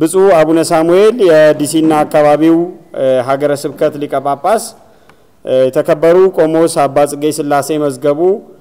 ብፁዕ አቡነ ሳሙኤል የዲሲና አካባቢው ሀገረ ስብከት ሊቀ ጳጳስ፣ የተከበሩ ቆሞስ አባ ጽጌ ሥላሴ መዝገቡ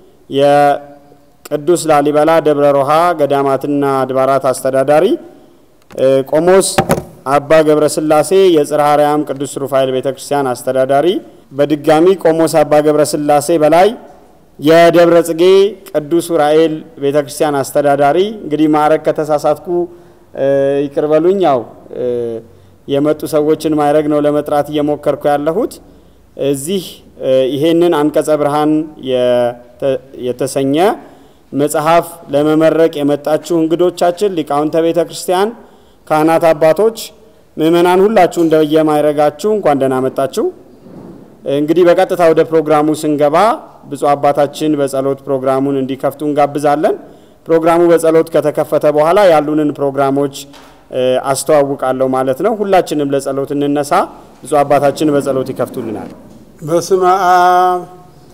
የቅዱስ ላሊበላ ደብረ ሮሃ ገዳማትና አድባራት አስተዳዳሪ፣ ቆሞስ አባ ገብረ ሥላሴ የጽርሐ አርያም ቅዱስ ሩፋኤል ቤተ ክርስቲያን አስተዳዳሪ፣ በድጋሚ ቆሞስ አባ ገብረ ሥላሴ በላይ የደብረ ጽጌ ቅዱስ ኡራኤል ቤተ ክርስቲያን አስተዳዳሪ። እንግዲህ ማዕረግ ከተሳሳትኩ ይቅር በሉኝ። ያው የመጡ ሰዎችን ማዕረግ ነው ለመጥራት እየሞከርኩ ያለሁት። እዚህ ይሄንን አንቀጸ ብርሃን የተሰኘ መጽሐፍ ለመመረቅ የመጣችሁ እንግዶቻችን፣ ሊቃውንተ ቤተ ክርስቲያን፣ ካህናት አባቶች፣ ምእመናን ሁላችሁ እንደየማዕረጋችሁ እንኳን ደህና መጣችሁ። እንግዲህ በቀጥታ ወደ ፕሮግራሙ ስንገባ ብፁዕ አባታችን በጸሎት ፕሮግራሙን እንዲከፍቱ እንጋብዛለን። ፕሮግራሙ በጸሎት ከተከፈተ በኋላ ያሉንን ፕሮግራሞች አስተዋውቃለሁ ማለት ነው። ሁላችንም ለጸሎት እንነሳ። ብፁዕ አባታችን በጸሎት ይከፍቱልናል። በስመ አብ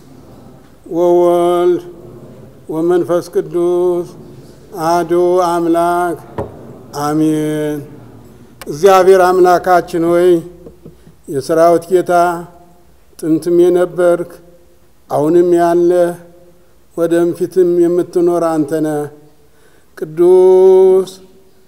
ወወልድ ወመንፈስ ቅዱስ አሐዱ አምላክ አሜን። እግዚአብሔር አምላካችን ሆይ የሰራዊት ጌታ ጥንትም የነበርክ አሁንም ያለ ወደፊትም የምትኖር አንተ ነህ። ቅዱስ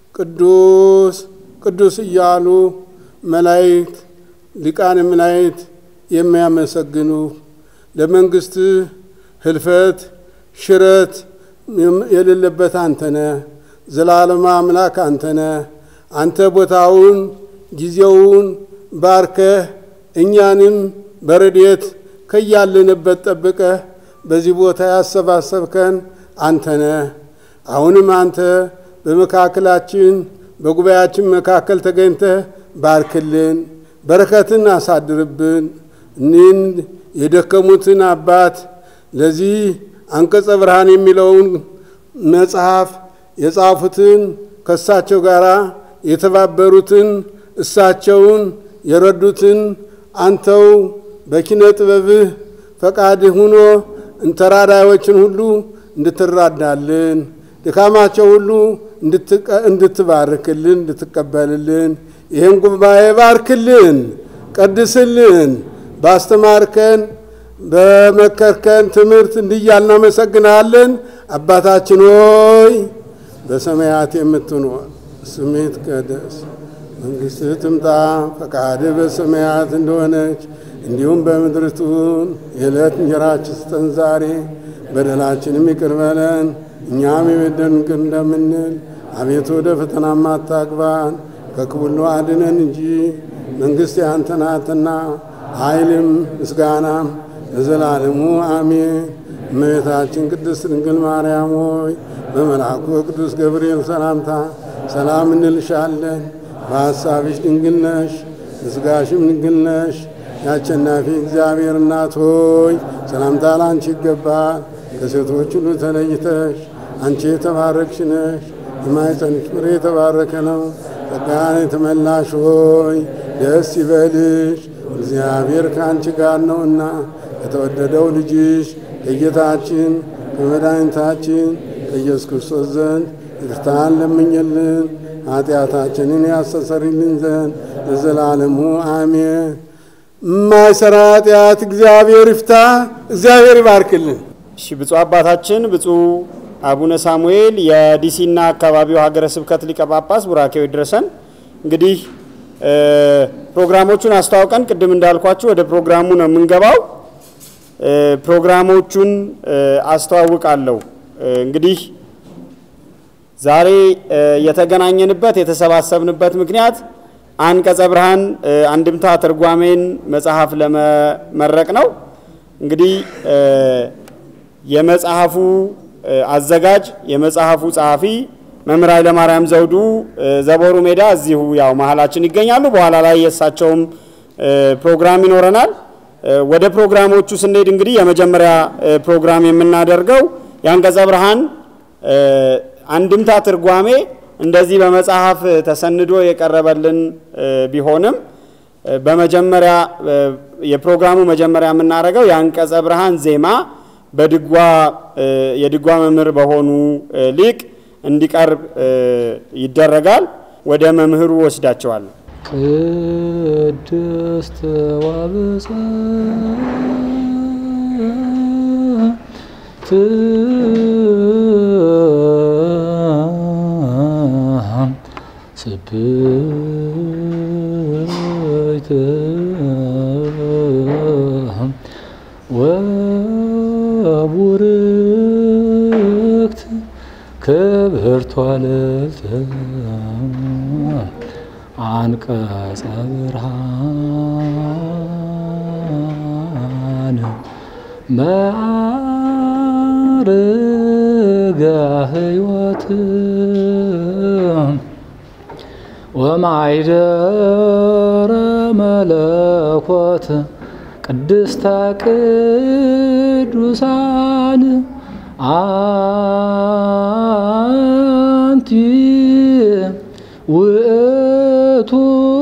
ቅዱስ ቅዱስ እያሉ መላእክት ሊቃነ መላእክት የሚያመሰግኑ ለመንግሥትህ ህልፈት ሽረት የሌለበት አንተ ነህ። ዘላለማ አምላክ አንተ ነህ። አንተ ቦታውን ጊዜውን ባርከህ እኛንም በረድኤት ከያለንበት ጠብቀህ በዚህ ቦታ ያሰባሰብከን አንተ ነህ። አሁንም አንተ በመካከላችን በጉባኤያችን መካከል ተገኝተህ ባርክልን፣ በረከትን አሳድርብን። እኒህን የደከሙትን አባት ለዚህ አንቀጸ ብርሃን የሚለውን መጽሐፍ የጻፉትን ከእሳቸው ጋር የተባበሩትን እሳቸውን የረዱትን አንተው በኪነ ጥበብህ ፈቃድህ ሁኖ ተራዳዮችን ሁሉ እንድትራዳልን ድካማቸው ሁሉ እንድትባርክልን እንድትቀበልልን ይህን ጉባኤ ባርክልን፣ ቀድስልን። ባስተማርከን በመከርከን ትምህርት እንዲያል እናመሰግናለን። አባታችን ሆይ በሰማያት የምትኖር ስምህ ይትቀደስ፣ መንግሥትህ ትምጣ፣ ፈቃድህ በሰማያት እንደሆነች እንዲሁም በምድር ትሁን። የዕለት እንጀራችንን ስጠን ዛሬ፣ በደላችንም ይቅር በለን እኛም የበደሉንን ይቅር እንደምንል። አቤቱ ወደ ፈተናም አታግባን፣ ከክፉ ሁሉ አድነን እንጂ መንግሥት ያንተ ናትና ኃይልም ምስጋናም ለዘላለሙ አሜን። እመቤታችን ቅድስት ድንግል ማርያም ሆይ በመልአኩ ቅዱስ ገብርኤል ሰላምታ ሰላም እንልሻለን። በሐሳብሽ ድንግል ነሽ፣ በሥጋሽም ድንግል ነሽ። የአሸናፊ እግዚአብሔር እናት ሆይ ሰላምታ ላንቺ ይገባል። ከሴቶች ሁሉ ተለይተሽ አንቺ የተባረክሽ ነሽ፣ የማኅፀንሽ ፍሬ የተባረከ ነው። ጸጋን የተመላሽ ሆይ ደስ ይበልሽ፣ እግዚአብሔር ከአንቺ ጋር ነውና ከተወደደው ልጅሽ ከጌታችን ከመድኃኒታችን ከኢየሱስ ክርስቶስ ዘንድ ይቅርታን ለምኝልን ኃጢአታችንን ያስተሰርይልን ዘንድ ለዘላለሙ አሜን። የማይሰራ ኃጢአት እግዚአብሔር ይፍታ። እግዚአብሔር ይባርክልን። እሺ ብፁዕ አባታችን ብፁዕ አቡነ ሳሙኤል የዲሲና አካባቢው ሀገረ ስብከት ሊቀ ጳጳስ ቡራኬው ይድረሰን። እንግዲህ ፕሮግራሞቹን አስተዋውቀን ቅድም እንዳልኳችሁ ወደ ፕሮግራሙ ነው የምንገባው። ፕሮግራሞቹን አስተዋውቃለሁ። እንግዲህ ዛሬ የተገናኘንበት የተሰባሰብንበት ምክንያት አንቀጸ ብርሃን አንድምታ ትርጓሜን መጽሐፍ ለመመረቅ ነው። እንግዲህ የመጽሐፉ አዘጋጅ የመጽሐፉ ጸሐፊ መምህር ኃይለማርያም ዘውዱ ዘቦሩ ሜዳ እዚሁ ያው መሀላችን ይገኛሉ። በኋላ ላይ የእሳቸውም ፕሮግራም ይኖረናል። ወደ ፕሮግራሞቹ ስንሄድ እንግዲህ የመጀመሪያ ፕሮግራም የምናደርገው የአንቀጸ ብርሃን አንድምታ ትርጓሜ እንደዚህ በመጽሐፍ ተሰንዶ የቀረበልን ቢሆንም በመጀመሪያ የፕሮግራሙ መጀመሪያ የምናደርገው የአንቀጸ ብርሃን ዜማ በድጓ የድጓ መምህር በሆኑ ሊቅ እንዲቀርብ ይደረጋል። ወደ መምህሩ ወስዳቸዋለሁ። ቅድስት ወብፅዕት ስብይት ወቡርክት ክብርቷ ልዕልት አንቀጸ ብርሃን መዓርገ ሕይወት ወማይደረ መለኮት ቅድስተ ቅዱሳን አንቲ ውእቱ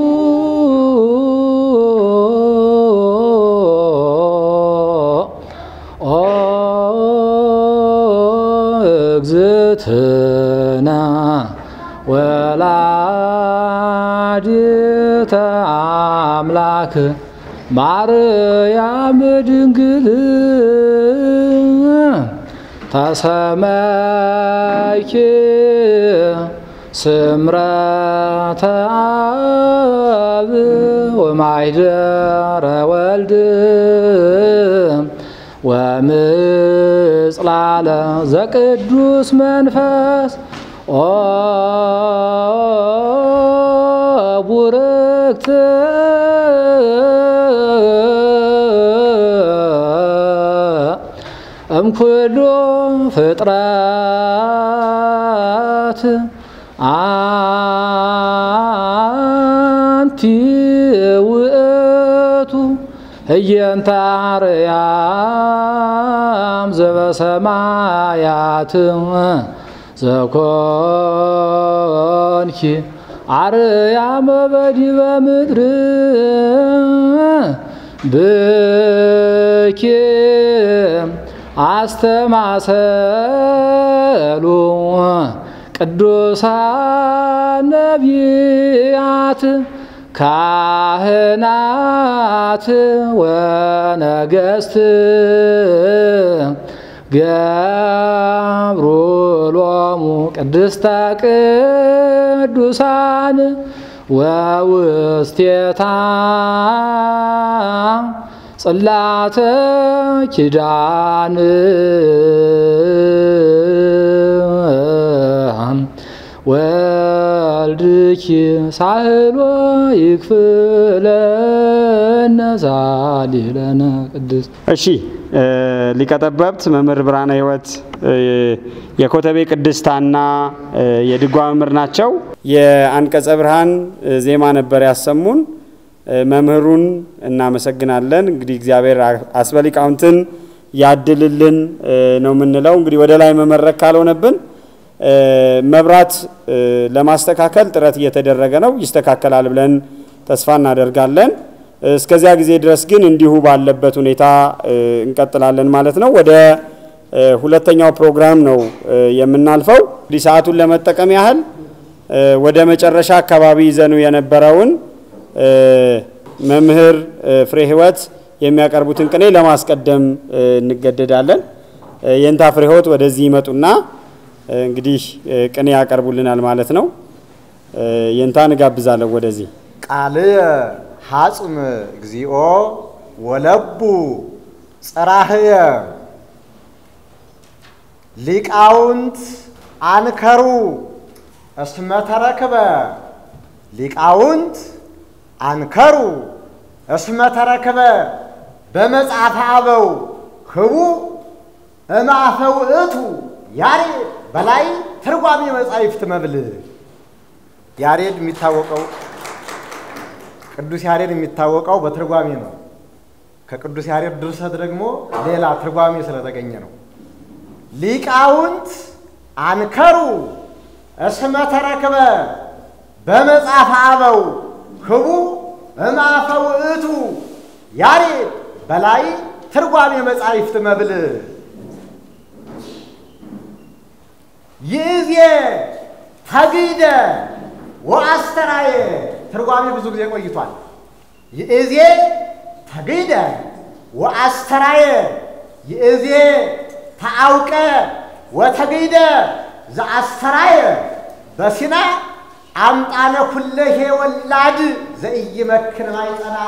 እግዝእትነ ወላዲተ አምላክ ማርያም ድንግል ተሰመይኪ ስምረተ አብ ወማይደረ ወልድ ወምጽላለ ዘቅዱስ መንፈስ ኦ ቡርክት እምኩሉ ፍጥረት አንቲ ውእቱ ህየንተ አርያም ዘበሰማያት ዘኮንኪ አርያም በዲበ ምድር ብኪ አስተማሰሉ ቅዱሳን ነቢያት ካህናት ወነገስት ገብሩ ሎሙ ቅድስተ ቅዱሳን ወውስቴታ ጽላተ ኪዳን ወልድኪ ሳህሎ ይክፍለነ ዛሊለነ ቅዱስ እሺ ሊቀጠበብት መምህር ብርሃነ ሕይወት የኮተቤ ቅድስታና የድጓ መምህር ናቸው። የአንቀጸ ብርሃን ዜማ ነበር ያሰሙን። መምህሩን እናመሰግናለን። እንግዲህ እግዚአብሔር አስበ ሊቃውንትን ያድልልን ነው የምንለው። እንግዲህ ወደ ላይ መመረክ ካልሆነብን መብራት ለማስተካከል ጥረት እየተደረገ ነው። ይስተካከላል ብለን ተስፋ እናደርጋለን። እስከዚያ ጊዜ ድረስ ግን እንዲሁ ባለበት ሁኔታ እንቀጥላለን ማለት ነው። ወደ ሁለተኛው ፕሮግራም ነው የምናልፈው። እንግዲህ ሰዓቱን ለመጠቀም ያህል ወደ መጨረሻ አካባቢ ይዘኑ የነበረውን መምህር ፍሬ ሕይወት የሚያቀርቡትን ቅኔ ለማስቀደም እንገደዳለን። የእንታ ፍሬ ሕይወት ወደዚህ ይመጡና እንግዲህ ቅኔ ያቀርቡልናል ማለት ነው። የእንታን እጋብዛለሁ ወደዚህ ቃልየ ሐጽም እግዚኦ ወለቡ ጽራህየ ሊቃውንት አንከሩ እስመ ተረክበ ሊቃውንት አንከሩ እስመ ተረክበ በመጽሐፈ አበው ህቡ እምአፈ ውእቱ ያሬድ በላይ ትርጓሜ መጻሕፍት መብል ያሬድ የሚታወቀው ቅዱስ ያሬድ የሚታወቀው በትርጓሜ ነው። ከቅዱስ ያሬድ ድርሰት ደግሞ ሌላ ትርጓሜ ስለተገኘ ነው። ሊቃውንት አንከሩ እስመ ተረክበ በመጽሐፈ አበው ህቡ እምአፈ ውእቱ ያሬድ በላይ ትርጓሜ መጻሕፍት መብል ይእዜ ተግደ ወአስተራየ ትርጓሜ ብዙ ጊዜ ቆይቷል። ይእዜ ተግደ ወአስተራየ ይእዜ ተአውቀ ወተግደ ዘአስተራየ በሲና አምጣነ ኩለሄ ወላድ ዘኢይመክን ማይጸና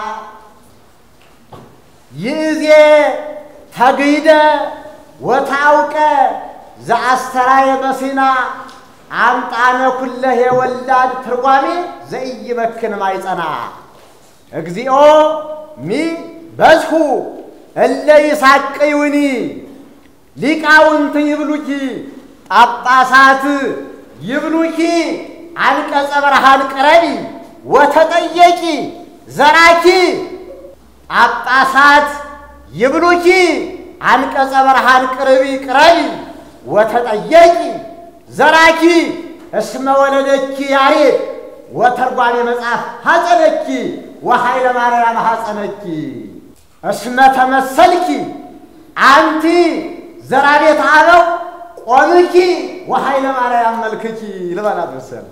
ይእዜ ተግደ ወታውቀ ዘአስተራየ በሲና አምጣነ ኩለሄ ወላድ ትርጓሜ ዘኢይመክን ማይጸና እግዚኦ ሚ በዝሁ እለ ይሳቅዩኒ ሊቃውንት ይብሉኪ ጳጳሳት ይብሉኪ አንቀጸ ብርሃን ቅረቢ ወተጠየቂ ዘራኪ ጳጳሳት ይብሉኪ አንቀጸ ብርሃን ቅርቢ ቅረቢ ወተጠየቂ ዘራኪ እስመ ወለደኪ ያሬድ ወተርጓሜ መጽሐፍ ሐፀነኪ ወኃይለ ማርያም ሐፀነኪ እስመ ተመሰልኪ አንቲ ዘራ ቤት አበው ቆምኪ ወኃይለ ማርያም መልክኪ ልበላት መሰል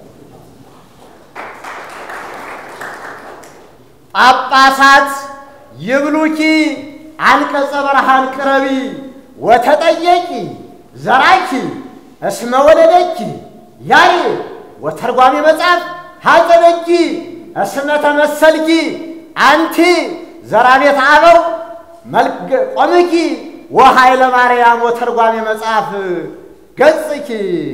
ጳጳሳት ይብሉኪ አንቀጸ ብርሃን ቅረቢ ወተጠየቂ ዘራኪ እስመ ወለደኪ ያሬድ ወተርጓሜ መጽሐፍ ሐፀነኪ እስመ ተመሰልኪ አንቲ ዘራ ቤት አበው ቆምኪ ወኃይለ ማርያም ወተርጓሜ መጽሐፍ ገጽኪ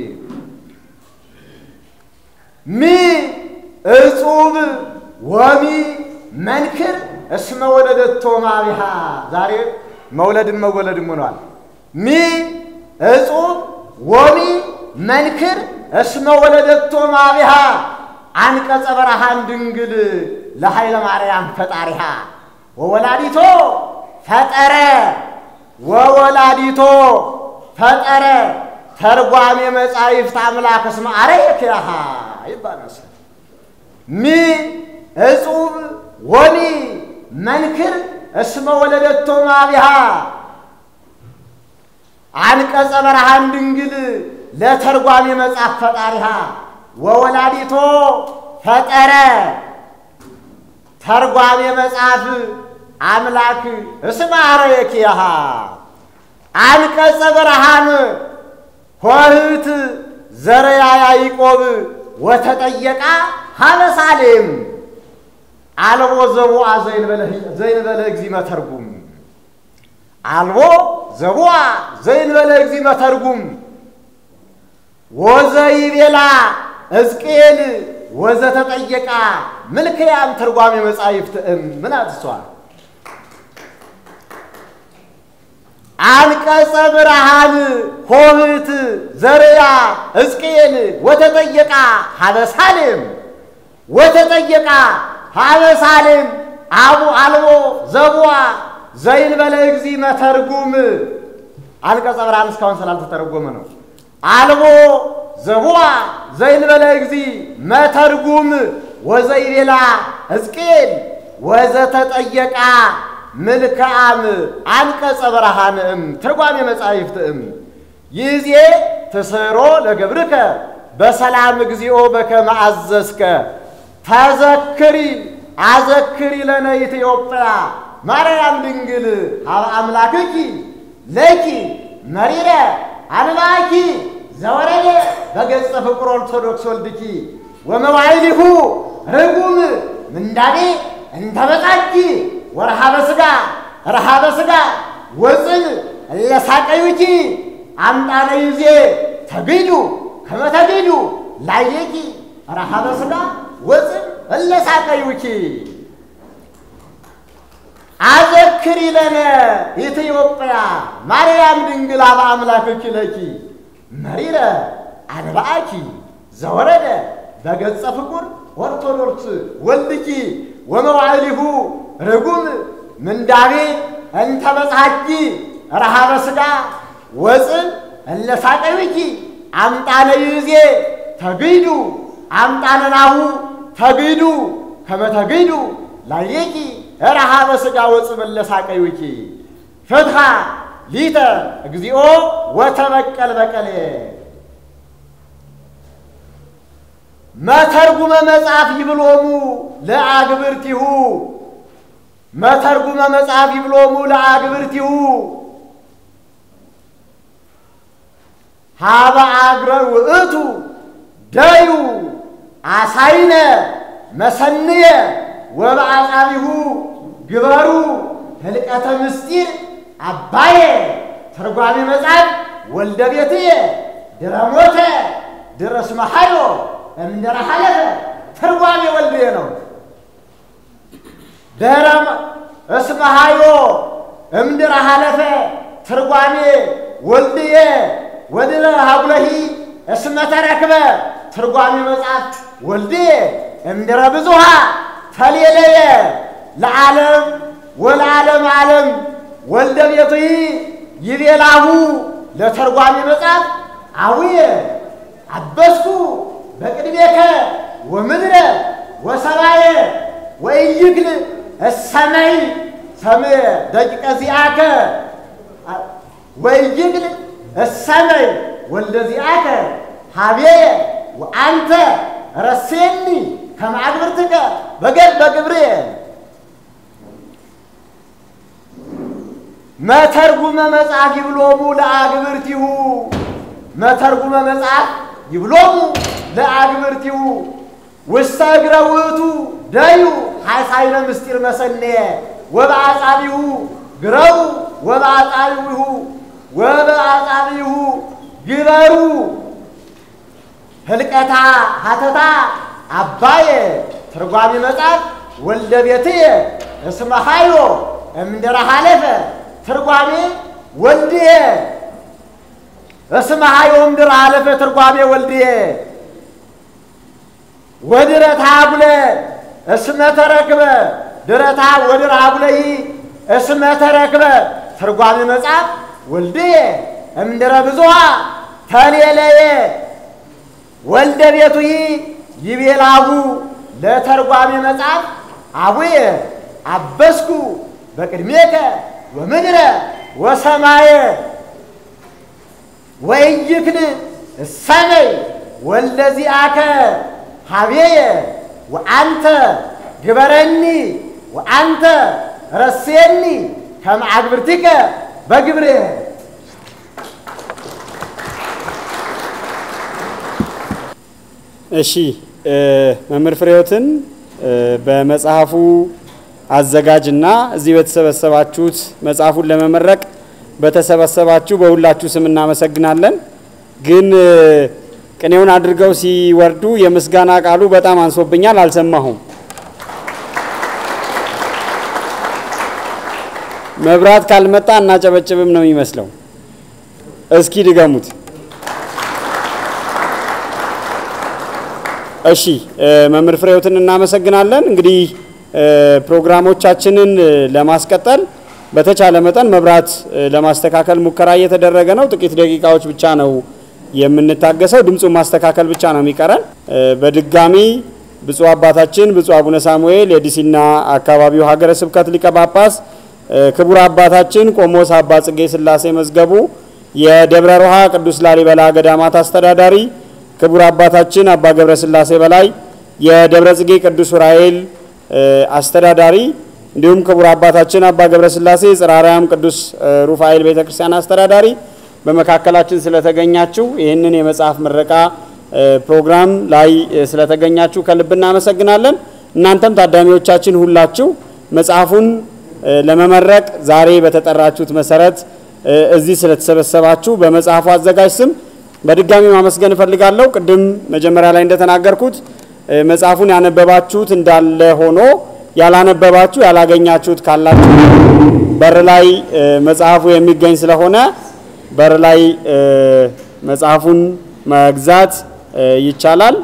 ሚ እጹብ ወሚ መንክር እስመ ወለደቶ ማቢሃ ዛሬ መውለድን መወለድም ሆኗል። ሚ እጹብ ወሚ መንክር እስመ ወለደቶ ማቢሃ አንቀጸ በረሃን ድንግል ለኃይለ ማርያም ፈጣሪሃ ወወላዲቶ ፈጠረ ወወላዲቶ ፈጠረ ተርጓሜ መጻሕፍት አምላክ እስመ አርአየኪሃ ይባላል። ሚ እጹብ ወሚ መንክር እስመ ወለደቶ ማቢሃ አንቀጸ በረሃን ድንግል ለተርጓሜ መጽሐፍ ፈጣሪሃ ወወላዲቶ ፈጠረ ተርጓሜ መጽሐፍ አምላክ እስመ አርአየኪሃ አንቀጸ ብርሃን ኆኅት ዘርያ ያዕቆብ ወተጠየቃ ሀበ ሳሌም አልቦ ዘቡአ ዘይንበለ እግዚእ መተርጉም አልቦ ዘቡአ ዘይንበለ እግዚእ መተርጉም ወዘይቤላ ሕዝቅኤል ወዘተጠየቃ ምልክያን ትርጓሜ መጻሕፍት እም ምን አትሷል አንቀጸ ብርሃን ኆኅት ዘርያ ሕዝቅኤል ወተጠየቃ ሀበ ሳሌም ወተጠየቃ ሀበ ሳሌም አቡ አልቦ ዘቡአ ዘይንበለ እግዚእ መተርጉም አንቀጸ ብርሃን እስካሁን ስላልተተረጎመ ነው። አልቦ ዘቡአ ዘይንበለ እግዚእ መተርጉም ወዘይቤላ ሕዝቅኤል ወዘተጠየቃ ምልክዓም አንቀጸ ብርሃን እም ትርጓሜ መጻሕፍት እም ይዜ ትስሮ ለገብርከ በሰላም እግዚኦ በከመ አዘዝከ ተዘክሪ አዘክሪ ለነ ኢትዮጵያ ማርያም ድንግል ሀበ አምላክኪ ለኪ መሪረ አንባኪ ዘወረደ በገጸ ፍቁር ኦርቶዶክስ ወልድኪ ወመዋዕሊሁ ርጉም ምንዳቤ እንተበጻኪ ወረሃበ ሥጋ ረሃበ ሥጋ ወፅን እለሳቀዩኪ አምጣነ ይዜ ተግዱ ከመ ተግዱ ላየኪ ረሃበ ሥጋ ወፅን እለሳቀዩኪ አዘክሪ ለነ ኢትዮጵያ ማርያም ድንግል ሀበ አምላክኪ ለኪ መሪረ አንባአኪ ዘወረደ በገጸ ፍቁር ኦርቶዶክስ ወልድኪ ወመዋዕሊሁ ርጉም ምንዳቤ እንተ በጽሐኪ ረሃበ ሥጋ ወፅን እለ ሳቀዩኪ አምጣነ ይዜ ተግዱ አምጣነ ናሁ ተግዱ ከመ ተግዱ ላየኪ ረሃበ ሥጋ ወፅን እለ ሳቀዩኪ ፍትሐ ሊተ እግዚኦ ወተበቀል በቀሌ መተርጉመ መጽሐፍ ይብሎሙ ለአግብርቲሁ መተርጉመ መጽሐፍ ይብሎሙ ለአግብርቲሁ ሀበ አግረ ውእቱ ደዩ አሳይነ መሰንየ ወበአጻቢሁ ግበሩ ህልቀተ ምስጢር አባየ ተርጓሚ መጽሐፍ ወልደ ቤትየ ድረ ሞተ ድረ እስመ ኃዮ እምድረ ሐለፈ ተርጓሚ ወልድየ ነው። ድረ እስመ ኃዮ እምድረ ሐለፈ ተርጓሚ ወልድየ ወድረ ሀጉለሂ እስመ ተረክበ ትርጓሚ መጽሐፍ ወልድየ እምድረ ብዙሃ ተሌለየ ለዓለም ወለዓለም ዓለም ወልደ ቤቱይ ይቤላሁ ለተርጓሚ መጽሐፍ አውየ አበስኩ በቅድሜከ ወምድረ ወሰማየ ወኢይክል እሰመይ ሰምየ ደቂቀ ዚአከ ወኢይክል እሰመይ ወልደ ዚአከ ሀቤየ ወአንተ ረሴኒ ከመ አግብርትከ በገድ በግብርየ መተርጉመ መጽሐፍ ይብሎሙ ለአግብርቲሁ መተርጉመ መጽሐፍ ይብሎሙ ለአግብርቲሁ ውስተ እግረ ውእቱ ደዩ ሐሳይነ ምስጢር መሰነየ ወበአጻቢሁ ግረቡ ወበአጻቢሁ ወበአጻቢሁ ግበሩ ህልቀታ ሀተታ አባየ ትርጓሚ መጽሐፍ ወልደ ቤትየ እስመ ኃዮ እምድረ ሐለፈ ትርጓሜ ወልድየ እስመ ኃዮ እምድረ ሐለፈ ትርጓሜ ወልድየ ወድረታ አቡለ እስመ ተረክበ ድረታ ወድረ አቡለይ እስመ ተረክበ ትርጓሜ መጽሐፍ ወልድየ እምድረ ብዙሃ ተሌለየ ወልደ ቤቱይ ይቤላሁ ለተርጓሚ መጽሐፍ አቡየ አበስኩ በቅድሜከ ወምድረ ወሰማየ ወኢይክል እሰመይ ወልደ ዚአከ ሀቤየ ወአንተ ግበረኒ ወአንተ ረሴኒ ከመ አግብርቲከ በግብርየ እሺ መምህር ፍሬዎትን በመጽሐፉ አዘጋጅና እዚህ በተሰበሰባችሁት መጽሐፉን ለመመረቅ በተሰበሰባችሁ በሁላችሁ ስም እናመሰግናለን። ግን ቅኔውን አድርገው ሲወርዱ የምስጋና ቃሉ በጣም አንሶብኛል፣ አልሰማሁም። መብራት ካልመጣ እናጨበጭብም ነው የሚመስለው። እስኪ ድገሙት። እሺ መምህር ፍሬዎትን እናመሰግናለን። እንግዲህ ፕሮግራሞቻችንን ለማስቀጠል በተቻለ መጠን መብራት ለማስተካከል ሙከራ እየተደረገ ነው። ጥቂት ደቂቃዎች ብቻ ነው የምንታገሰው። ድምፁን ማስተካከል ብቻ ነው የሚቀረን። በድጋሚ ብፁዕ አባታችን ብፁዕ አቡነ ሳሙኤል የዲሲና አካባቢው ሀገረ ስብከት ሊቀ ጳጳስ፣ ክቡር አባታችን ቆሞስ አባ ጽጌ ሥላሴ መዝገቡ የደብረ ሮሃ ቅዱስ ላሊበላ ገዳማት አስተዳዳሪ ክቡር አባታችን አባ ገብረ ሥላሴ በላይ የደብረ ጽጌ ቅዱስ ዑራኤል አስተዳዳሪ እንዲሁም ክቡር አባታችን አባ ገብረ ሥላሴ ጽርሐ አርያም ቅዱስ ሩፋኤል ቤተ ክርስቲያን አስተዳዳሪ በመካከላችን ስለተገኛችሁ ይህንን የመጽሐፍ ምረቃ ፕሮግራም ላይ ስለተገኛችሁ ከልብ እናመሰግናለን። እናንተም ታዳሚዎቻችን ሁላችሁ መጽሐፉን ለመመረቅ ዛሬ በተጠራችሁት መሰረት እዚህ ስለተሰበሰባችሁ በመጽሐፉ አዘጋጅ ስም በድጋሚ ማመስገን እፈልጋለሁ። ቅድም መጀመሪያ ላይ እንደተናገርኩት መጽሐፉን ያነበባችሁት እንዳለ ሆኖ ያላነበባችሁ ያላገኛችሁት ካላችሁ በር ላይ መጽሐፉ የሚገኝ ስለሆነ በር ላይ መጽሐፉን መግዛት ይቻላል።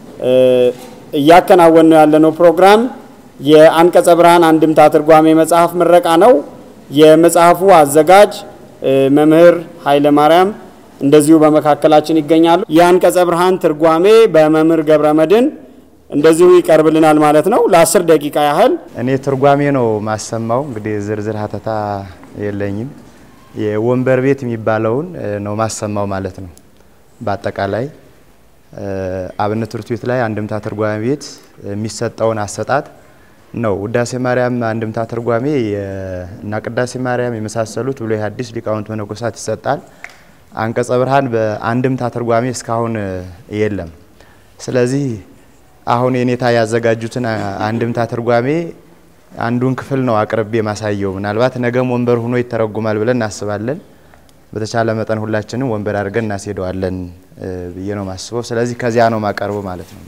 እያከናወን ነው ያለነው ፕሮግራም የአንቀጸ ብርሃን አንድምታ ትርጓሜ መጽሐፍ ምረቃ ነው። የመጽሐፉ አዘጋጅ መምህር ኃይለ ማርያም እንደዚሁ በመካከላችን ይገኛሉ። የአንቀጸ ብርሃን ትርጓሜ በመምህር ገብረ መድን እንደዚሁ ይቀርብልናል ማለት ነው። ለአስር ደቂቃ ያህል እኔ ትርጓሜ ነው ማሰማው። እንግዲህ ዝርዝር ሀተታ የለኝም። የወንበር ቤት የሚባለውን ነው ማሰማው ማለት ነው። በአጠቃላይ አብነት ትምህርት ቤት ላይ አንድምታ ትርጓሜ ቤት የሚሰጠውን አሰጣጥ ነው። ውዳሴ ማርያም አንድምታ ትርጓሜ እና ቅዳሴ ማርያም የመሳሰሉት ብሉይ ሐዲስ ሊቃውንት መነኮሳት ይሰጣል። አንቀጸ ብርሃን በአንድምታ ትርጓሜ እስካሁን የለም። ስለዚህ አሁን የኔታ ያዘጋጁትን አንድምታ ትርጓሜ አንዱን ክፍል ነው አቅርቤ ማሳየው። ምናልባት ነገም ወንበር ሆኖ ይተረጉማል ብለን እናስባለን። በተቻለ መጠን ሁላችንም ወንበር አድርገን እናስሄደዋለን ብዬ ነው ማስበው። ስለዚህ ከዚያ ነው ማቀርበው ማለት ነው።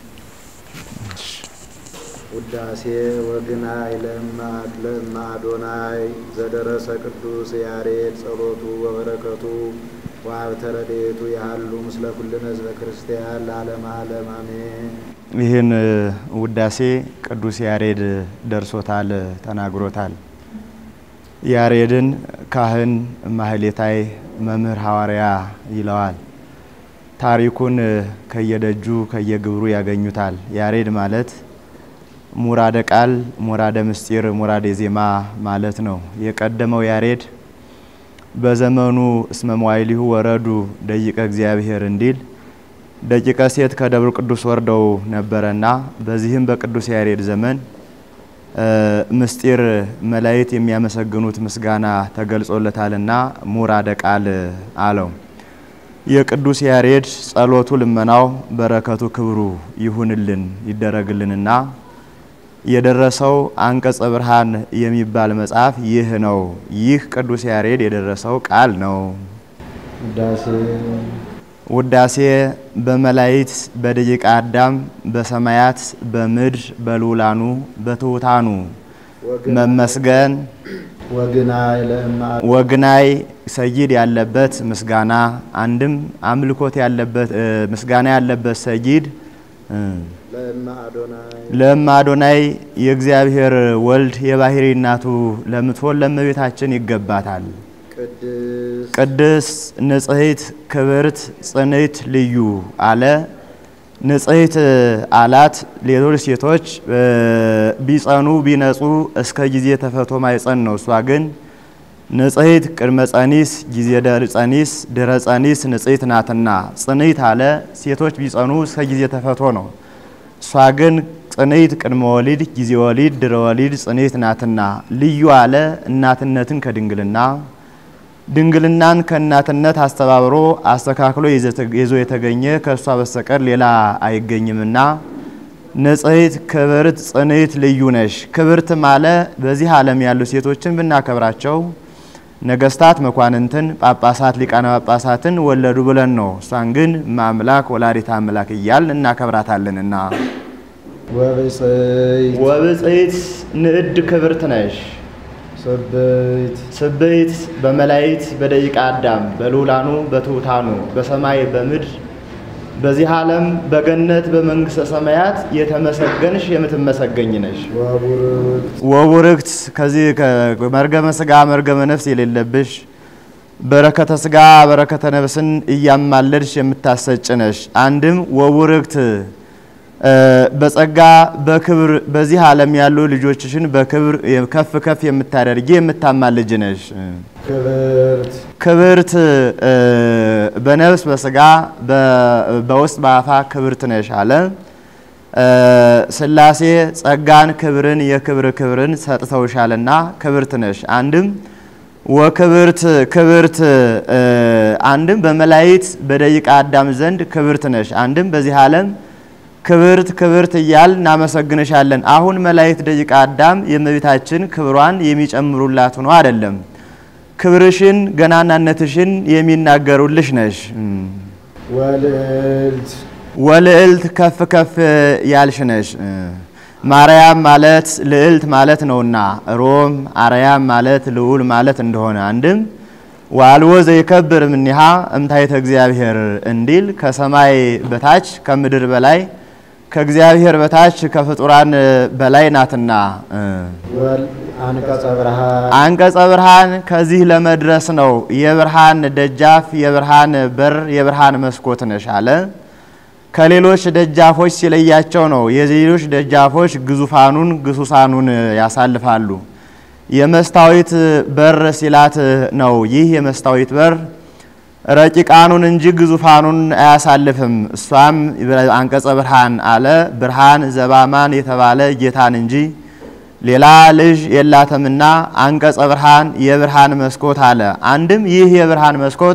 ውዳሴ ወግናይ ለማክ ለማ አዶናይ ዘደረሰ ቅዱስ ያሬድ ጸሎቱ ወበረከቱ ወሀብተ ረድኤቱ ያህሉ ምስለ ኩልነ ህዝበ ክርስቲያን ለዓለመ ዓለም አሜን። ይህን ውዳሴ ቅዱስ ያሬድ ደርሶታል፣ ተናግሮታል። ያሬድን ካህን ማህሌታይ መምህር ሐዋርያ ይለዋል። ታሪኩን ከየደጁ ከየግብሩ ያገኙታል። ያሬድ ማለት ሙራደ ቃል፣ ሙራደ ምስጢር፣ ሙራደ ዜማ ማለት ነው። የቀደመው ያሬድ በዘመኑ እስመ መዋዕሊሁ ወረዱ ደቂቀ እግዚአብሔር እንዲል ደቂቀ ሴት ከደብረ ቅዱስ ወርደው ነበረና በዚህም በቅዱስ ያሬድ ዘመን ምስጢር መላእክት የሚያመሰግኑት ምስጋና ተገልጾለታልና ሙራደ ቃል አለው። የቅዱስ ያሬድ ጸሎቱ፣ ልመናው፣ በረከቱ፣ ክብሩ ይሁንልን ይደረግልንና የደረሰው አንቀጸ ብርሃን የሚባል መጽሐፍ ይህ ነው። ይህ ቅዱስ ያሬድ የደረሰው ቃል ነው። ውዳሴ ውዳሴ በመላእክት በደቂቀ አዳም በሰማያት በምድር በልዑላኑ በትሑታኑ መመስገን ወግናይ ለእማ ወግናይ ሰይድ ያለበት ምስጋና አንድም አምልኮት ያለበት ምስጋና ያለበት ሰይድ ለእማ አዶናይ ለእማ አዶናይ የእግዚአብሔር ወልድ የባህሪ እናቱ ለምትሆን ለእመቤታችን ይገባታል። ቅድስ ቅድስት ንጽሕት ክብርት ጽንዕት ልዩ አለ። ንጽሕት አላት። ሌሎች ሴቶች ቢጸኑ ቢነጹ እስከ ጊዜ ተፈቶ ማይጸን ነው። እሷ ግን ንጽሕት ቅድመ ጸኒስ ጊዜ ደር ጸኒስ ድረ ጸኒስ ንጽሕት ናትና ጽንዕት አለ። ሴቶች ቢጸኑ እስከ ጊዜ ተፈቶ ነው። እሷ ግን ጽንዕት ቅድመ ወሊድ ጊዜ ወሊድ ድረ ወሊድ ጽንዕት ናትና ልዩ አለ። እናትነትን ከድንግልና ድንግልናን ከእናትነት አስተባብሮ አስተካክሎ ይዞ የተገኘ ከእሷ በስተቀር ሌላ አይገኝምና ንጽሕት ክብርት ጽንዕት ልዩ ነሽ። ክብርት ማለ በዚህ ዓለም ያሉ ሴቶችን ብናከብራቸው ነገስታት መኳንንትን፣ ጳጳሳት ሊቃነ ጳጳሳትን ወለዱ ብለን ነው። እሷን ግን ማምላክ ወላዲተ አምላክ እያል እናከብራታለንና ወብፅዕት ወብፅዕት ንዕድ ክብርት ነሽ። ስብዕት ስብዕት በመላእክት በደቂቀ አዳም በልዑላኑ በትሑታኑ በሰማይ በምድር በዚህ ዓለም በገነት በመንግሥተ ሰማያት የተመሰገንሽ የምትመሰገኝ ነሽ። ወቡርክት ወቡርክት ከዚህ መርገመ ሥጋ መርገመ ነፍስ የሌለብሽ በረከተ ሥጋ በረከተ ነፍስን እያማለድሽ የምታሰጭ ነሽ። አንድም ወቡርክት በጸጋ በክብር በዚህ ዓለም ያሉ ልጆችሽን በክብር ከፍ ከፍ የምታደርጊ የምታማልጅ ነሽ። ክብርት ክብርት በነፍስ በስጋ በውስጥ በአፋ ክብርት ነሽ አለ። ሥላሴ ጸጋን ክብርን የክብር ክብርን ሰጥተውሻልና ክብርት ነሽ። አንድም ወክብርት ክብርት አንድም በመላእክት በደቂቀ አዳም ዘንድ ክብርት ነሽ። አንድም በዚህ ዓለም ክብርት ክብርት እያል እናመሰግንሻለን። አሁን መላእክት ደቂቀ አዳም የእመቤታችን ክብሯን የሚጨምሩላት ሆኖ አይደለም ክብርሽን ገናናነትሽን የሚናገሩልሽ ነሽ። ወልዕልት ወልዕልት ከፍ ከፍ ያልሽ ነሽ። ማርያም ማለት ልዕልት ማለት ነውና ሮም አርያም ማለት ልዑል ማለት እንደሆነ አንድም ዋልዎ ዘይከብር እምኔሃ እምታይተ እግዚአብሔር እንዲል ከሰማይ በታች ከምድር በላይ ከእግዚአብሔር በታች ከፍጡራን በላይ ናትና ወል አንቀጸ ብርሃን አንቀጸ ብርሃን ከዚህ ለመድረስ ነው። የብርሃን ደጃፍ፣ የብርሃን በር፣ የብርሃን መስኮት ነሽ አለ። ከሌሎች ደጃፎች ሲለያቸው ነው። የሌሎች ደጃፎች ግዙፋኑን ግሱሳኑን ያሳልፋሉ። የመስታወት በር ሲላት ነው። ይህ የመስታወት በር ረቂቃኑን እንጂ ግዙፋኑን አያሳልፍም። እሷም አንቀጸ ብርሃን አለ ብርሃን ዘባማን የተባለ ጌታን እንጂ ሌላ ልጅ የላትምና አንቀጸ ብርሃን የብርሃን መስኮት አለ። አንድም ይህ የብርሃን መስኮት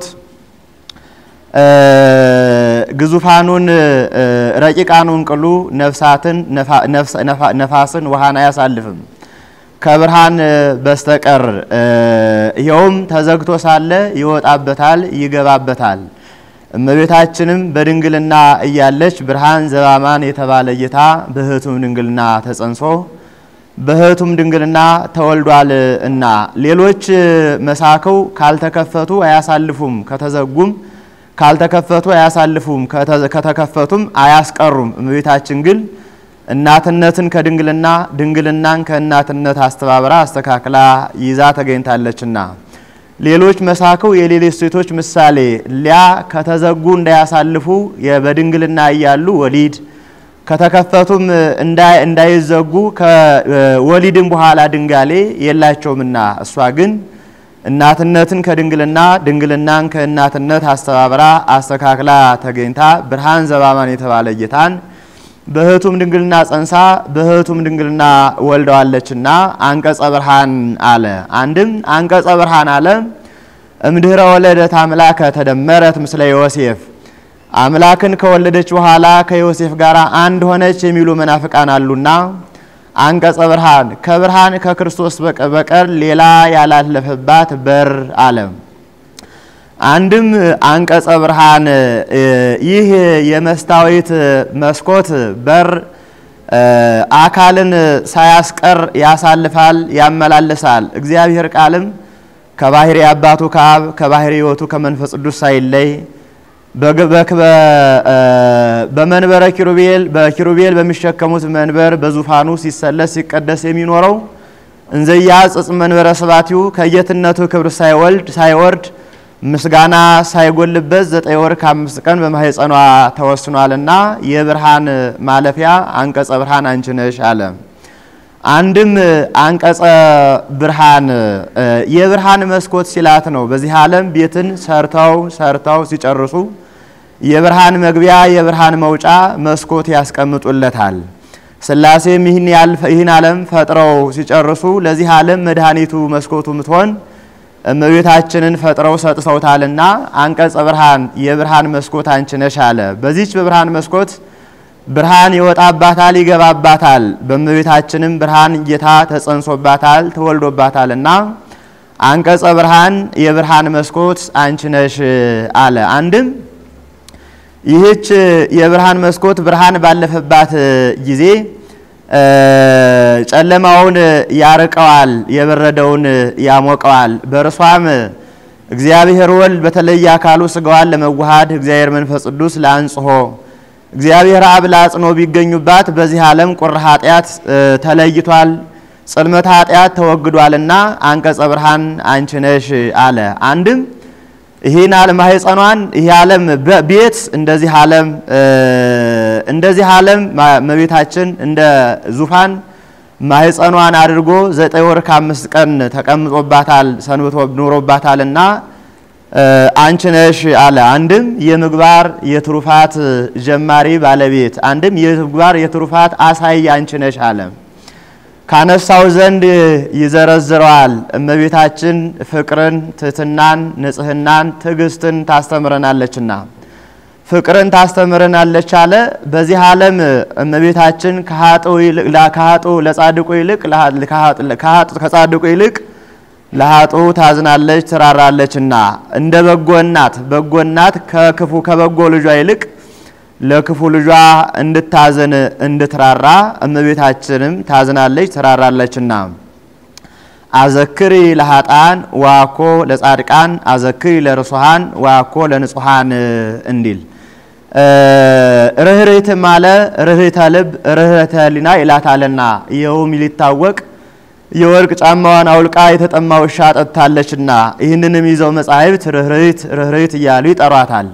ግዙፋኑን ረቂቃኑን ቅሉ ነፍሳትን ነፋስን ውሃን አያሳልፍም ከብርሃን በስተቀር ይኸውም ተዘግቶ ሳለ ይወጣበታል፣ ይገባበታል። እመቤታችንም በድንግልና እያለች ብርሃን ዘባማን የተባለ ጌታ በሕቱም ድንግልና ተጸንሶ በሕቱም ድንግልና ተወልዷል እና ሌሎች መሳክው ካልተከፈቱ አያሳልፉም፣ ከተዘጉም ካልተከፈቱ አያሳልፉም፣ ከተከፈቱም አያስቀሩም። እመቤታችን ግን እናትነትን ከድንግልና ድንግልናን ከእናትነት አስተባብራ አስተካክላ ይዛ ተገኝታለችና ሌሎች መሳክው የሌሎች ሴቶች ምሳሌ ሊያ ከተዘጉ እንዳያሳልፉ በድንግልና እያሉ ወሊድ ከተከፈቱም እንዳይዘጉ ከወሊድም በኋላ ድንጋሌ የላቸውምና እሷ ግን እናትነትን ከድንግልና ድንግልናን ከእናትነት አስተባብራ አስተካክላ ተገኝታ ብርሃን ዘባማን የተባለ ጌታን በሕቱም ድንግልና ጸንሳ በሕቱም ድንግልና ወልደዋለችና አንቀጸ ብርሃን አለ። አንድም አንቀጸ ብርሃን አለ እምድኅረ ወለደት አምላከ ተደመረት ምስለ ዮሴፍ አምላክን ከወለደች በኋላ ከዮሴፍ ጋር አንድ ሆነች የሚሉ መናፍቃን አሉና አንቀጸ ብርሃን ከብርሃን ከክርስቶስ በቀር ሌላ ያላለፈባት በር አለ። አንድም አንቀጸ ብርሃን ይህ የመስታወት መስኮት በር አካልን ሳያስቀር ያሳልፋል፣ ያመላልሳል። እግዚአብሔር ቃልም ከባህሪ አባቱ ከአብ ከባህሪ ሕይወቱ ከመንፈስ ቅዱስ ሳይለይ በመንበረ ኪሩቤል በኪሩቤል በሚሸከሙት መንበር በዙፋኑ ሲሰለስ ሲቀደስ የሚኖረው እንዘያ ጽጽ መንበረ ስባቲው ከጌትነቱ ክብር ሳይወልድ ሳይወርድ ምስጋና ሳይጎልበት ዘጠኝ ወር ከአምስት ቀን በማህፀኗ ተወስኗልና የብርሃን ማለፊያ አንቀጸ ብርሃን አንቺ ነሽ አለ። አንድም አንቀጸ ብርሃን የብርሃን መስኮት ሲላት ነው። በዚህ ዓለም ቤትን ሰርተው ሰርተው ሲጨርሱ የብርሃን መግቢያ የብርሃን መውጫ መስኮት ያስቀምጡለታል። ሥላሴም ይህን ዓለም ፈጥረው ሲጨርሱ ለዚህ ዓለም መድኃኒቱ መስኮቱ ምትሆን እመቤታችንን ፈጥረው ሰጥተውታልና አንቀጸ ብርሃን የብርሃን መስኮት አንቺ ነሽ አለ። በዚች በብርሃን መስኮት ብርሃን ይወጣባታል፣ ይገባባታል። በእመቤታችንም ብርሃን ጌታ ተጸንሶባታል፣ ተወልዶባታልና አንቀጸ ብርሃን የብርሃን መስኮት አንቺ ነሽ አለ። አንድም ይህች የብርሃን መስኮት ብርሃን ባለፈባት ጊዜ ጨለማውን ያርቀዋል፣ የበረደውን ያሞቀዋል። በእርሷም እግዚአብሔር ወልድ በተለየ አካሉ ስጋዋን ለመዋሃድ እግዚአብሔር መንፈስ ቅዱስ ለአንጽሖ እግዚአብሔር አብ ለአጽኖ ቢገኙባት በዚህ ዓለም ቁር ኃጢአት ተለይቷል፣ ጽልመት ኃጢአት ተወግዷልና አንቀጸ ብርሃን አንቺ ነሽ አለ። አንድም ይህን ዓለም ማህፀኗን ይህ ዓለም ቤት እንደዚህ ዓለም እንደዚህ ዓለም እመቤታችን እንደ ዙፋን ማህፀኗን አድርጎ ዘጠኝ ወር ከአምስት ቀን ተቀምጦባታል ሰንብቶ ኑሮባታልና አንቺ ነሽ አለ። አንድም የምግባር የትሩፋት ጀማሪ ባለቤት፣ አንድም የምግባር የትሩፋት አሳይ አንቺ ነሽ አለ። ካነሳው ዘንድ ይዘረዝረዋል። እመቤታችን ፍቅርን፣ ትህትናን፣ ንጽህናን፣ ትዕግስትን ታስተምረናለችና ፍቅርን ታስተምረናለች አለ። በዚህ ዓለም እመቤታችን ከኃጥኡ ለጻድቁ ይልቅ ከጻድቁ ይልቅ ለኃጡ ታዝናለች ትራራለችና እንደ በጎ እናት በጎ እናት ከክፉ ከበጎ ልጇ ይልቅ ለክፉ ልጇ እንድታዘን እንድትራራ እመቤታችንም ታዝናለች ትራራለችና አዘክሪ ለኃጣን ዋኮ ለጻድቃን አዘክሪ ለርሱሃን ዋኮ ለንጹሃን እንዲል ርኅርህትም አለ ርኅርህተ ልብ ርኅርህተ ሕሊና ይላታልና ይኸውም ሊታወቅ የወርቅ ጫማዋን አውልቃ የተጠማ ውሻ ጠጥታለችና ይህንንም ይዘው መጻሕፍት ርኅርህት ርኅርህት እያሉ ይጠሯታል።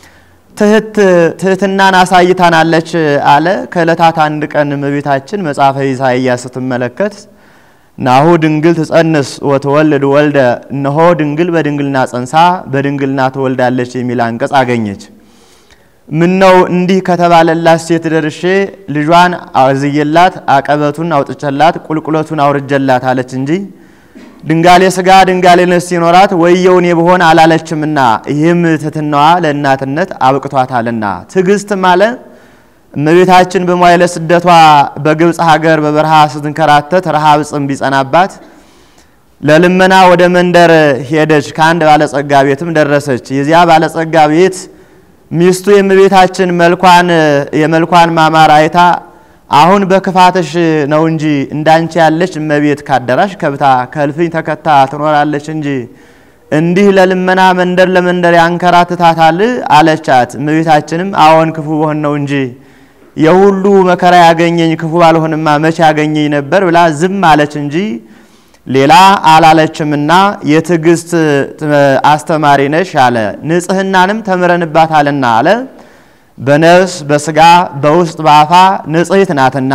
ትህትናን አሳይታናለች አለ። ከዕለታት አንድ ቀን እመቤታችን መጽሐፈ ኢሳይያስ ስትመለከት ናሁ ድንግል ትጸንስ ወትወልድ ወልደ፣ እነሆ ድንግል በድንግልና ጸንሳ በድንግልና ትወልዳለች የሚል አንቀጽ አገኘች። ምን ነው እንዲህ ከተባለላት ሴት ደርሼ ልጇን አዝዬላት አቀበቱን አውጥቼላት ቁልቁለቱን አውርጀላት አለች እንጂ ድንጋሌ ስጋ ድንጋሌ ነፍስ ሲኖራት ወየውን ብሆን አላለችምና ይህም ትሕትናዋ ለእናትነት አብቅቷታልና። ትዕግስት ማለ እመቤታችን በመዋዕለ ስደቷ በግብፅ ሀገር በበረሃ ስትንከራተት ረሃብ ጽም ቢጸናባት ለልመና ወደ መንደር ሄደች። ከአንድ ባለጸጋ ቤትም ደረሰች። የዚያ ባለጸጋ ቤት ሚስቱ የእመቤታችን መልኳን የመልኳን ማማር አይታ አሁን በክፋትሽ ነው እንጂ እንዳንቺ ያለች እመቤት ካደራሽ ከብታ ከእልፍኝ ተከታ ትኖራለች እንጂ እንዲህ ለልመና መንደር ለመንደር ያንከራትታታል አለቻት። እመቤታችንም አዎን ክፉ በሆን ነው እንጂ የሁሉ መከራ ያገኘኝ ክፉ ባልሆንማ መቼ ያገኘኝ ነበር ብላ ዝም አለች እንጂ ሌላ አላለችምና የትዕግስት አስተማሪ ነሽ አለ። ንጽሕናንም ተምረንባታልና አለ። በነፍስ በስጋ በውስጥ በአፋ ንጽሕት ናትና።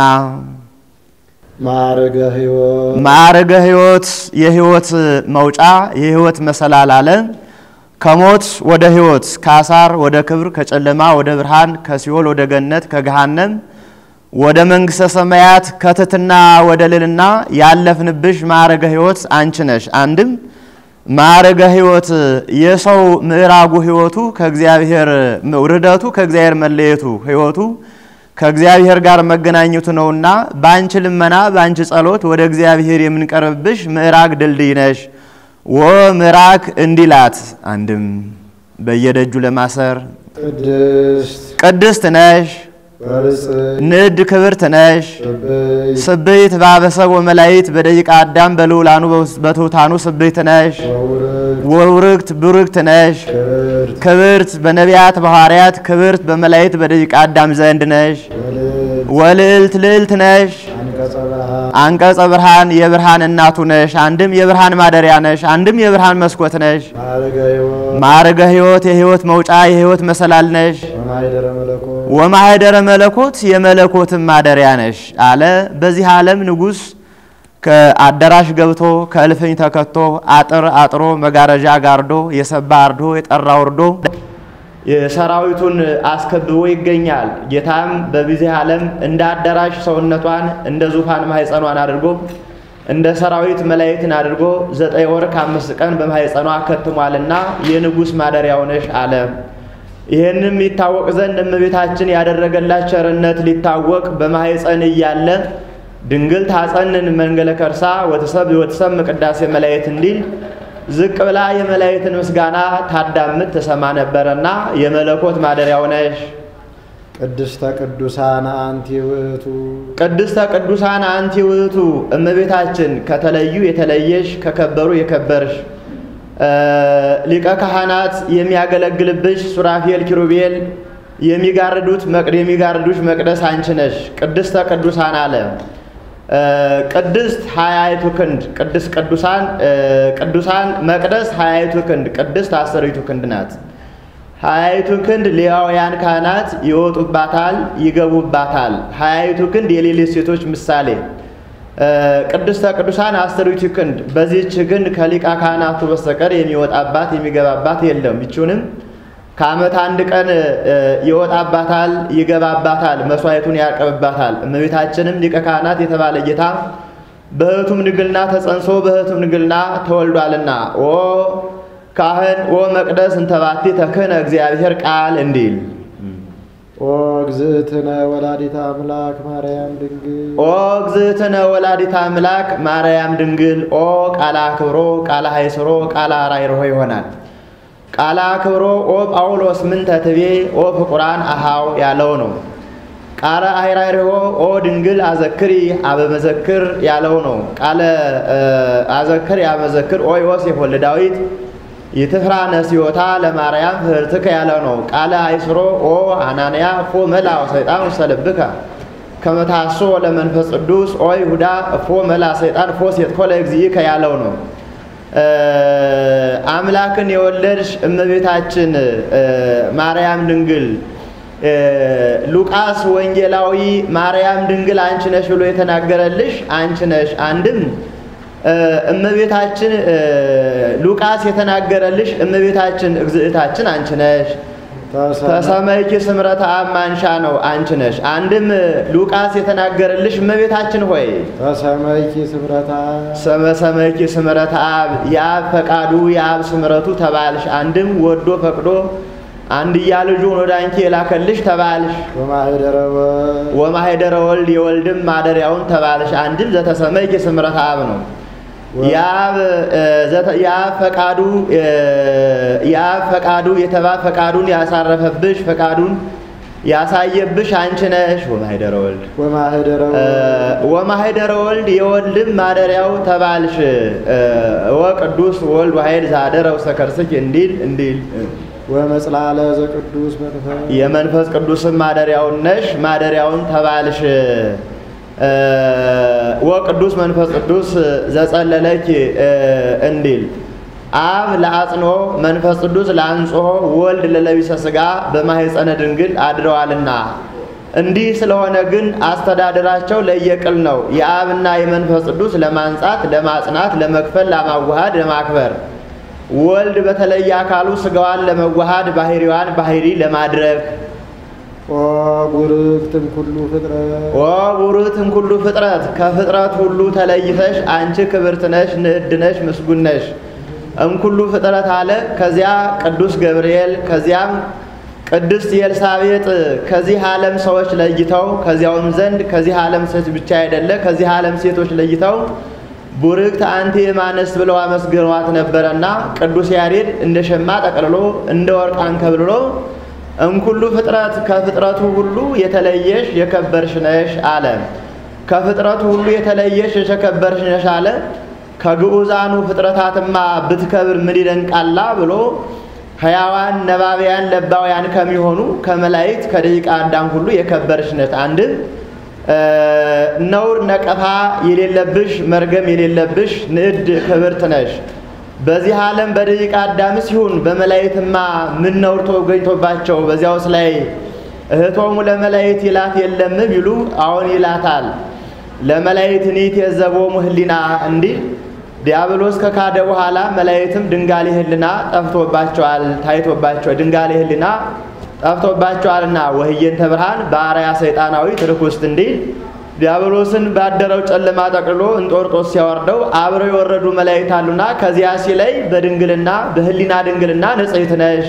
ማዕረገ ሕይወት ማዕረገ ሕይወት የሕይወት መውጫ የሕይወት መሰላል አለ። ከሞት ወደ ሕይወት ከአሳር ወደ ክብር ከጨለማ ወደ ብርሃን ከሲኦል ወደ ገነት ከገሃነም ወደ መንግሥተ ሰማያት ከትሕትና ወደ ልልና ያለፍንብሽ ማዕረገ ሕይወት አንቺ ነሽ። አንድም ማዕረገ ሕይወት የሰው ምዕራጉ ሕይወቱ ከእግዚአብሔር ውርደቱ ከእግዚአብሔር መለየቱ ሕይወቱ ከእግዚአብሔር ጋር መገናኘቱ ነውና በአንቺ ልመና በአንቺ ጸሎት ወደ እግዚአብሔር የምንቀርብብሽ ምዕራግ ድልድይ ነሽ። ወ ምዕራግ እንዲላት አንድም በየደጁ ለማሰር ቅድስት ቅድስት ነሽ በርጽዕ ንድ ክብርት ነሽ ስብሕት ስብይት ባበሰብ ወመላይት በደቂቀ አዳም በልዑላኑ በትሑታኑ ስብይት ነሽ ወውርድ ወውርግት ብሩግት ነሽ ክብርት ክብርት በነቢያት በሐዋርያት ክብርት በመላይት በደቂቀ አዳም ዘንድ ነሽ ወልዕልት ወልዕልት ልዕልት ነሽ አንቀጸ ብርሃን አንቀጸ ብርሃን የብርሃን እናቱ ነሽ አንድም የብርሃን ማደሪያ ነሽ አንድም የብርሃን መስኮት ነሽ ማዕረገ ሕይወት ማዕረገ ሕይወት የሕይወት መውጫ የሕይወት መሰላል ነሽ ወማኅደረ መለኮት ወማኅደረ መለኮት የመለኮትም ማደሪያ ነሽ አለ። በዚህ ዓለም ንጉሥ ከአዳራሽ ገብቶ ከእልፍኝ ተከቶ አጥር አጥሮ መጋረጃ ጋርዶ የሰባ አርዶ የጠራ ወርዶ የሰራዊቱን አስከብቦ ይገኛል። ጌታም በዚህ ዓለም እንደ አዳራሽ ሰውነቷን እንደ ዙፋን ማኅፀኗን አድርጎ እንደ ሰራዊት መላእክትን አድርጎ ዘጠኝ ወር ከአምስት ቀን በማኅፀኗ ከትሟልና የንጉሥ ማደሪያው ነሽ አለ። ይህንም ይታወቅ ዘንድ እመቤታችን ያደረገላት ቸርነት ሊታወቅ በማኅፀን እያለ ድንግል ታጸንን መንገለ ከርሳ ወትሰብ ወትሰም ቅዳሴ መላእክት እንዲል ዝቅ ብላ የመላእክትን ምስጋና ታዳምጥ ትሰማ ነበረና የመለኮት ማደሪያው ነሽ። ቅድስተ ቅዱሳን አንቲ ውእቱ ቅድስተ ቅዱሳን አንቲ ውእቱ እመቤታችን ከተለዩ የተለየሽ ከከበሩ የከበርሽ ሊቀ ካህናት የሚያገለግልብሽ ሱራፌል ኪሩቤል የሚጋርዱት መቅድ የሚጋርዱሽ መቅደስ አንቺ ነሽ። ቅድስተ ቅዱሳን አለ። ቅድስት ሀያይቱ ክንድ ቅድስት ቅዱሳን ቅዱሳን መቅደስ ሀያይቱ ክንድ ቅድስት አስሪቱ ክንድ ናት። ሀያይቱ ክንድ ሌዋውያን ካህናት ይወጡባታል፣ ይገቡባታል። ሀያይቱ ክንድ የሌሎች ሴቶች ምሳሌ ቅድስተ ቅዱሳን አስሪቱ ክንድ በዚህች ክንድ ከሊቃ ካህናቱ በስተቀር የሚወጣባት የሚገባባት የለም። ይችውንም ከዓመት አንድ ቀን ይወጣባታል፣ ይገባባታል፣ መስዋዕቱን ያቀርብባታል። እመቤታችንም ሊቀ ካህናት የተባለ ጌታ በሕቱም ድንግልና ተጸንሶ በሕቱም ድንግልና ተወልዷልና ኦ ካህን ኦ መቅደስ እንተባቲ ተክህነ እግዚአብሔር ቃል እንዲል ኦ እግዝእትነ ወላዲተ አምላክ ማርያም ድንግል ኦ እግዝእትነ ወላዲተ አምላክ ማርያም ድንግል ኦ ቃላ ክብሮ ቃላ ሀይስሮ ቃላ ራይርሆ ይሆናል። ቃላ ክብሮ ኦ ጳውሎስ ምንተ ትቤ ኦ ፍቁራን አሃው ያለው ነው። ቃለ አይራይርሆ ኦ ድንግል አዘክሪ አበመዘክር ያለው ነው። ቃለ አዘክር ያመዘክር ኦ ዮሴፍ ወልደ ዳዊት ይትፍራ ነሲዮታ ለማርያም ህርትከ ያለው ነው። ቃለ አይስሮ ኦ አናንያ እፎ መላ ሰይጣን ውስተ ልብከ ከመታሶ ለመንፈስ ቅዱስ ኦ ይሁዳ እፎ መላ ሰይጣን እፎ ሴትኮ ለእግዚእከ ያለው ነው። አምላክን የወለድሽ እመቤታችን ማርያም ድንግል ሉቃስ ወንጌላዊ ማርያም ድንግል አንቺ ነሽ ብሎ የተናገረልሽ አንቺ ነሽ። አንድም እመቤታችን ሉቃስ የተናገረልሽ እመቤታችን እግዝእታችን አንቺ ነሽ። ተሰመይኪ ስምረተ አብ ማንሻ ነው አንቺ ነሽ። አንድም ሉቃስ የተናገረልሽ እመቤታችን ሆይ ተሰመይኪ ስምረታ ሰመሰመኪ ስምረተ አብ የአብ ፈቃዱ የአብ ስምረቱ ተባልሽ። አንድም ወዶ ፈቅዶ አንድያ ልጁን ወደ አንቺ የላከልሽ ተባልሽ። ወማህደረ ወልድ ወማሄደረ ወልድ የወልድም ማደሪያውን ተባልሽ። አንድም ዘተሰመይኪ ስምረተ አብ ነው። የአብ የአብ ፈቃዱ የአብ ፈቃዱ የተባብ ፈቃዱን ያሳረፈብሽ ፈቃዱን ያሳየብሽ አንቺ ነሽ። ወማሄደረ ወልድ ወማህደረ ወልድ ወማሄደረ ወልድ የወልድም ማደሪያው ተባልሽ። ወቅዱስ ወልድ ዋሄድ ዛደረ ውስተ ከርስኪ እንዲል እንዲል ወመጽላለ ዘቅዱስ መንፈስ የመንፈስ ቅዱስም ማደሪያውን ነሽ ማደሪያውን ተባልሽ። ወቅዱስ መንፈስ ቅዱስ ዘጸለለኪ እንዲል አብ ለአጽንኦ መንፈስ ቅዱስ ለአንጽሖ ወልድ ለለቢሰ ሥጋ በማኅፀነ ድንግል አድረዋልና። እንዲህ ስለሆነ ግን አስተዳደራቸው ለየቅል ነው። የአብና የመንፈስ ቅዱስ ለማንጻት፣ ለማጽናት፣ ለመክፈል፣ ለማዋሃድ፣ ለማክበር ወልድ በተለየ አካሉ ሥጋዋን ለመዋሃድ ባህሪዋን ባህሪ ለማድረግ ኦ ቡርክትም ኩሉ ፍጥረት ኦ ቡርክትም ኩሉ ፍጥረት ከፍጥረት ሁሉ ተለይተሽ አንቺ ክብርት ነሽ፣ ንዕድ ነሽ፣ ምስጉን ነሽ። እምኩሉ ፍጥረት አለ። ከዚያ ቅዱስ ገብርኤል ከዚያም ቅድስት ኤልሳቤጥ ከዚህ ዓለም ሰዎች ለይተው ከዚያውም ዘንድ ከዚህ ዓለም ሴት ብቻ አይደለ ከዚህ ዓለም ሴቶች ለይተው ቡርክት አንቲ እማንስት ብለው አመስግነዋት ነበረና ቅዱስ ያሬድ እንደ ሸማ ጠቅልሎ እንደ ወርቅ አንከብልሎ እምኩሉ ፍጥረት ከፍጥረቱ ሁሉ የተለየሽ የከበርሽ ነሽ አለ። ከፍጥረቱ ሁሉ የተለየሽ የተከበርሽ ነሽ አለ። ከግዑዛኑ ፍጥረታትማ ብትከብር ምን ይደንቃላ ብሎ ሕያዋን ነባቢያን ለባውያን ከሚሆኑ ከመላእክት ከደቂቀ አዳም ሁሉ የከበርሽ ነሽ። አንድም ነውር ነቀፋ የሌለብሽ መርገም የሌለብሽ ንዕድ ክብርት ነሽ። በዚህ ዓለም በደቂቀ አዳምስ ይሁን በመላእክትማ ምን ነውር ተገኝቶባቸው በዚያውስ ላይ እህቶሙ ለመላእክት ይላት የለም ቢሉ አሁን ይላታል። ለመላእክት ኒት የዘቦሙ ህሊና እንዲህ ዲያብሎስ ከካደ በኋላ መላእክትም ድንጋሌ ህሊና ጠፍቶባቸዋል ታይቶባቸው ድንጋሌ ህሊና ጠፍቶባቸዋልና ወህየንተ ብርሃን በአርያ ሰይጣናዊ ትርክ ውስጥ እንዲል ዲያብሎስን ባደረው ጨለማ ጠቅልሎ እንጦርጦስ ሲያወርደው አብረው የወረዱ መላእክት አሉና ከዚያ ሲለይ በድንግልና በህሊና ድንግልና ንጽሕት ነሽ።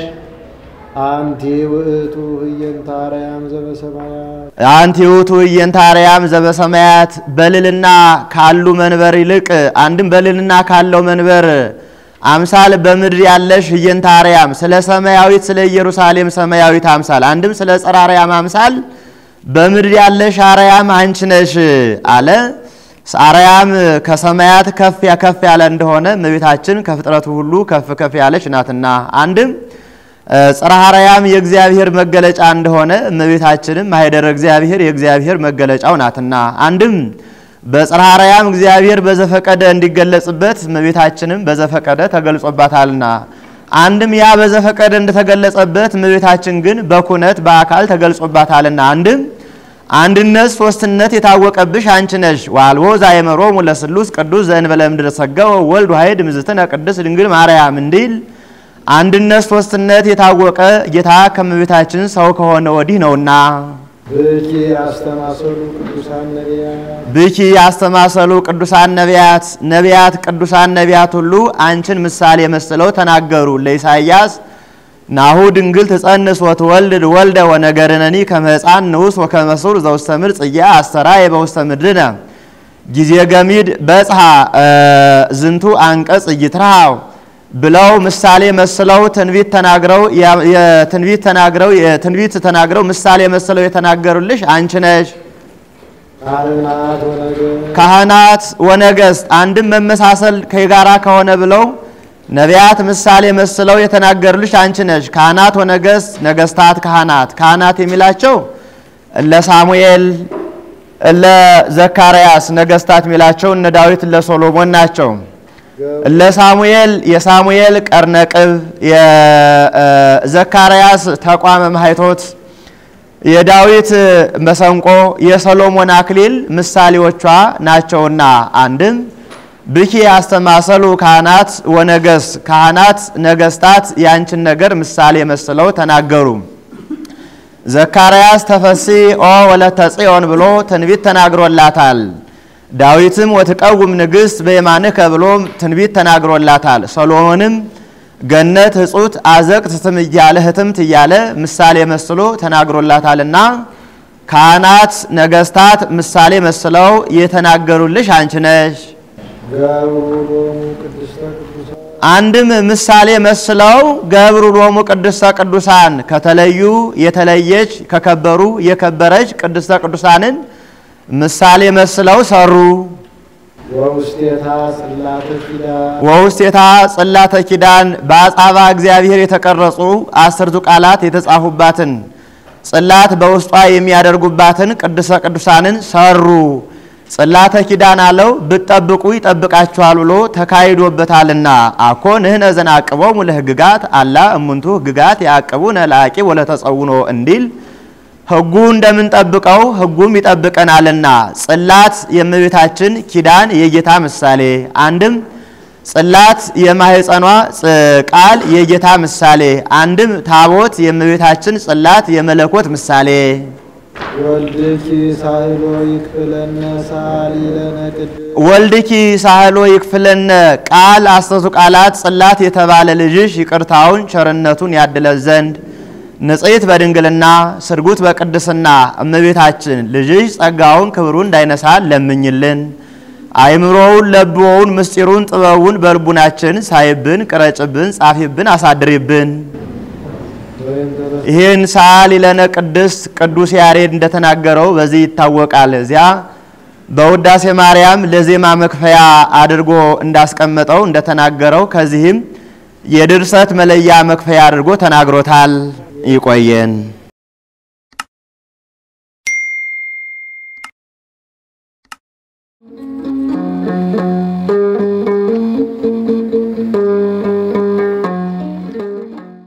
አንቲ ውእቱ ህየንተ አርያም ዘበሰማያት አንቲ ውእቱ ህየንተ አርያም ዘበሰማያት በልልና ካሉ መንበር ይልቅ አንድም በልልና ካለው መንበር አምሳል በምድር ያለሽ ህየንተ አርያም ስለ ሰማያዊት ስለ ኢየሩሳሌም ሰማያዊት አምሳል አንድም ስለ ጸረ አርያም አምሳል በምድር ያለሽ አርያም አንቺ ነሽ አለ። አርያም ከሰማያት ከፍ ከፍ ያለ እንደሆነ እመቤታችን ከፍጥረቱ ሁሉ ከፍ ከፍ ያለች ናትና አንድም ጽርሐ አርያም የእግዚአብሔር መገለጫ እንደሆነ እመቤታችንም ማኅደረ እግዚአብሔር የእግዚአብሔር መገለጫው ናትና አንድም በጽርሐ አርያም እግዚአብሔር በዘፈቀደ እንዲገለጽበት እመቤታችንም በዘፈቀደ ተገልጾባታልና አንድም ያ በዘፈቀደ እንደተገለጸበት እመቤታችን ግን በኩነት በአካል ተገልጾባታልና አንድም አንድነት ሶስትነት የታወቀብሽ አንቺ ነሽ። ዋልቦ ዛየመሮሙ ለስሉስ ቅዱስ ዘእንበለ እምድረ ሰገወ ወልድ ዋሕድ እምዝትነ ቅድስት ድንግል ማርያም እንዲል አንድነት ሶስትነት የታወቀ ጌታ ከእመቤታችን ሰው ከሆነ ወዲህ ነውና ብኪ አስተማሰሉ ቅዱሳን ነቢያት ብኪ ያስተማሰሉ ቅዱሳን ነቢያት ነቢያት ቅዱሳን ነቢያት ሁሉ አንቺን ምሳሌ መስለው ተናገሩ። ለኢሳይያስ ናሁ ድንግል ትጸንስ ወትወልድ ወልደ ወነገርነኒ ከመ ሕፃን ንዑስ ወከመ ሱር ዘውስተ ምድር ጽያ አስተርአየ በውስተ ምድርነ ጊዜ ገሚድ በጽሐ ዝንቱ አንቀጽ ይትርሃው ብለው ምሳሌ መስለው ትንቢት ተናግረው የትንቢት ተናግረው የትንቢት ተናግረው ምሳሌ መስለው የተናገሩልሽ አንቺ ነሽ። ካህናት ወነገሥት ካህናት ወነገሥት አንድም መመሳሰል ከጋራ ከሆነ ብለው ነቢያት ምሳሌ መስለው የተናገሩልሽ አንቺ ነሽ። ካህናት ወነገሥት፣ ነገሥታት፣ ካህናት ካህናት የሚላቸው እለ ሳሙኤል እለ ዘካርያስ፣ ነገሥታት የሚላቸው እነ ዳዊት እለ ሶሎሞን ናቸው። እለ ሳሙኤል የሳሙኤል ቀርነቅብ፣ የዘካርያስ ተቋመ ማኅቶት፣ የዳዊት መሰንቆ፣ የሰሎሞን አክሊል ምሳሌዎቿ ናቸውና አንድም ብኪ ያስተማሰሉ ካህናት ወነገስ ካህናት ነገስታት ያንችን ነገር ምሳሌ መስለው ተናገሩ። ዘካርያስ ተፈሲ ኦ ወለተ ጽዮን ብሎ ትንቢት ተናግሮላታል። ዳዊትም ወትቀውም ንግሥት በየማንከ ብሎ ትንቢት ተናግሮላታል። ሰሎሞንም ገነት እጹት አዘቅት ትም እያለ ህትምት እያለ ምሳሌ መስሎ ተናግሮላታልና ካህናት ነገስታት ምሳሌ መስለው የተናገሩልሽ አንቺ ነሽ። ገብሩ ቅድስተ ቅዱሳን አንድም ምሳሌ መስለው ገብሩ ሎሙ ቅድስተ ቅዱሳን ከተለዩ የተለየች ከከበሩ የከበረች ቅድስተ ቅዱሳንን ምሳሌ መስለው ሰሩ። ወውስቴታ ጽላተ ኪዳን ወውስቴታ ጽላተ ኪዳን በአጻባ እግዚአብሔር የተቀረጹ አስርቱ ቃላት የተጻፉባትን ጽላት በውስጧ የሚያደርጉባትን ቅድስተ ቅዱሳንን ሰሩ። ጽላተ ኪዳን አለው ብትጠብቁ ይጠብቃችኋል ብሎ ተካሂዶበታልና አኮ ንሕነ ዘንአቅቦሙ ለሕግጋት አላ እሙንቱ ሕግጋት ያዕቅቡነ ለአቂብ ወለተጸውኖ እንዲል ሕጉ እንደምንጠብቀው ሕጉም ይጠብቀናልና ጽላት የእመቤታችን ኪዳን የጌታ ምሳሌ አንድም ጽላት የማህፀኗ ቃል የጌታ ምሳሌ አንድም ታቦት የእመቤታችን ጽላት የመለኮት ምሳሌ ወልድኪ ሳህሎ ይክፍለነ ሳሊ ለነ ቅድስት ወልድኪ ሳህሎ ይክፍለነ ቃል አስተቱ ቃላት ጽላት የተባለ ልጅሽ ይቅርታውን ቸርነቱን ያድለን ዘንድ ንጽሕት በድንግልና ስርጉት በቅድስና እመቤታችን ልጅሽ ጸጋውን ክብሩን እንዳይነሳን ለምኝልን። አይምሮውን ለብዎውን ምስጢሩን ጥበቡን በልቡናችን ሳይብን ቅረጭብን ጻፊብን አሳድሪብን። ይህን ሰዓሊ ለነ ቅድስት ቅዱስ ያሬድ እንደተናገረው በዚህ ይታወቃል። እዚያ በውዳሴ ማርያም ለዜማ መክፈያ አድርጎ እንዳስቀመጠው እንደተናገረው ከዚህም የድርሰት መለያ መክፈያ አድርጎ ተናግሮታል። ይቆየን።